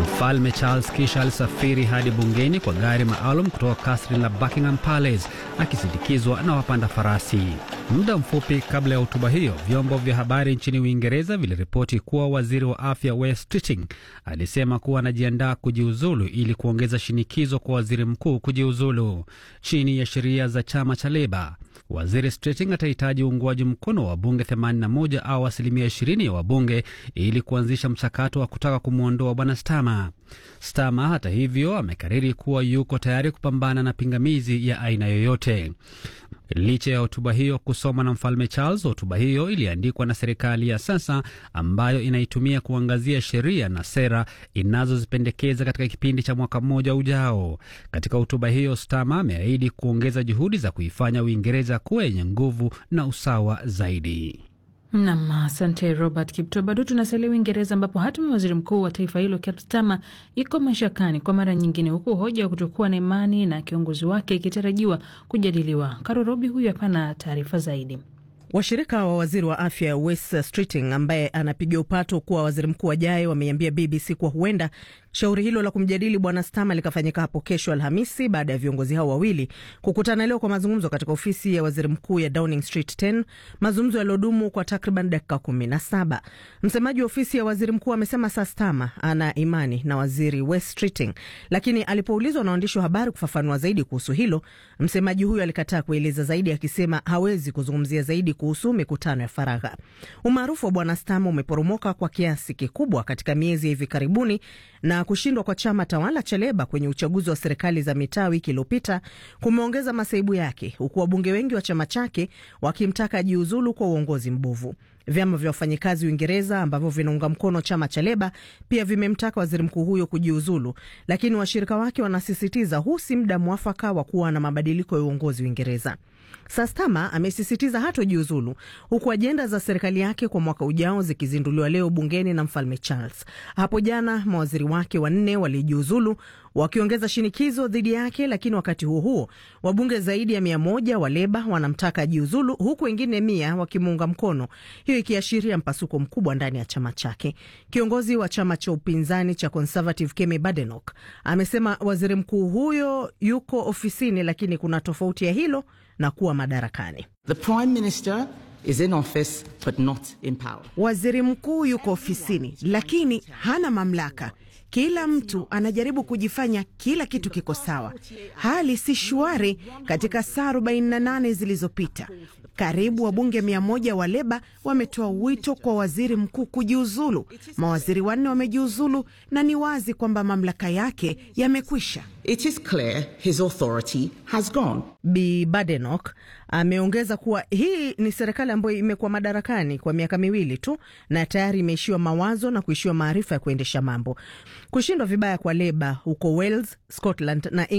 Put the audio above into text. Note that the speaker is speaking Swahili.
Mfalme Charles kisha alisafiri hadi bungeni kwa gari maalum kutoka kasri la Buckingham Palace akisindikizwa na wapanda farasi. Muda mfupi kabla ya hotuba hiyo, vyombo vya habari nchini Uingereza viliripoti kuwa waziri wa afya Wes Keating alisema kuwa anajiandaa kujiuzulu ili kuongeza shinikizo kwa waziri mkuu kujiuzulu. Chini ya sheria za chama cha Leba, waziri Keating atahitaji uungwaji mkono wa wabunge 81 au asilimia 20 ya wabunge ili kuanzisha mchakato wa kutaka kumwondoa bwana Stama. Stama hata hivyo amekariri kuwa yuko tayari kupambana na pingamizi ya aina yoyote. Licha ya hotuba hiyo kusomwa na mfalme Charles, hotuba hiyo iliandikwa na serikali ya sasa ambayo inaitumia kuangazia sheria na sera inazozipendekeza katika kipindi cha mwaka mmoja ujao. Katika hotuba hiyo, Stama ameahidi kuongeza juhudi za kuifanya Uingereza kuwa yenye nguvu na usawa zaidi. Nam, asante Robert Kipto. Bado tunasalia Uingereza, ambapo hatima ya waziri mkuu wa taifa hilo Keir Starmer iko mashakani kwa mara nyingine, huku hoja ya kutokuwa na imani na kiongozi wake ikitarajiwa kujadiliwa. Karo Robi huyu hapana taarifa zaidi. Washirika wa waziri wa afya Wes Streeting ambaye anapiga upato kuwa waziri mkuu ajaye wameiambia BBC kuwa huenda shauri hilo la kumjadili bwana Stama likafanyika hapo kesho Alhamisi baada ya viongozi hao wawili kukutana leo kwa mazungumzo katika ofisi ya waziri mkuu ya Downing Street 10, mazungumzo yaliyodumu kwa takriban dakika kumi na saba. Msemaji wa ofisi ya waziri mkuu amesema saa Stama ana imani na waziri Wes Streeting, lakini alipoulizwa na waandishi wa habari kufafanua zaidi kuhusu hilo, msemaji huyo alikataa kueleza zaidi, akisema hawezi kuzungumzia zaidi kuhusu mikutano ya faragha. Umaarufu wa bwana Stama umeporomoka kwa kiasi kikubwa katika miezi ya hivi karibuni na kushindwa kwa chama tawala cha Leba kwenye uchaguzi wa serikali za mitaa wiki iliyopita kumeongeza masaibu yake, huku wabunge wengi wa chama chake wakimtaka ajiuzulu kwa uongozi mbovu. Vyama vya wafanyikazi Uingereza ambavyo vinaunga mkono chama cha Leba pia vimemtaka waziri mkuu huyo kujiuzulu, lakini washirika wake wanasisitiza huu si muda mwafaka wa kuwa na mabadiliko ya uongozi Uingereza. Sastama amesisitiza hatojiuzulu huku ajenda za serikali yake kwa mwaka ujao zikizinduliwa leo bungeni na mfalme Charles. Hapo jana mawaziri wake wanne walijiuzulu wakiongeza shinikizo dhidi yake, lakini wakati huo huo wabunge zaidi ya mia moja wa Leba wanamtaka ajiuzulu huku wengine mia wakimuunga mkono, hiyo ikiashiria mpasuko mkubwa ndani ya chama chake. Kiongozi wa chama cha upinzani cha Conservative Kemi Badenoch amesema waziri mkuu huyo yuko ofisini, lakini kuna tofauti ya hilo na kuwa madarakani. The Prime Minister is in office but not in power. Waziri mkuu yuko ofisini lakini hana mamlaka. Kila mtu anajaribu kujifanya kila kitu kiko sawa. Hali si shwari katika saa 48 zilizopita. Karibu wabunge mia moja wa Leba wametoa wito kwa waziri mkuu kujiuzulu. Mawaziri wanne wamejiuzulu na ni wazi kwamba mamlaka yake yamekwisha. It is clear his authority has gone. Bi Badenoch ameongeza kuwa hii ni serikali ambayo imekuwa madarakani kwa miaka miwili tu na tayari imeishiwa mawazo na kuishiwa maarifa ya kuendesha mambo. Kushindwa vibaya kwa Leba huko Wales, Scotland na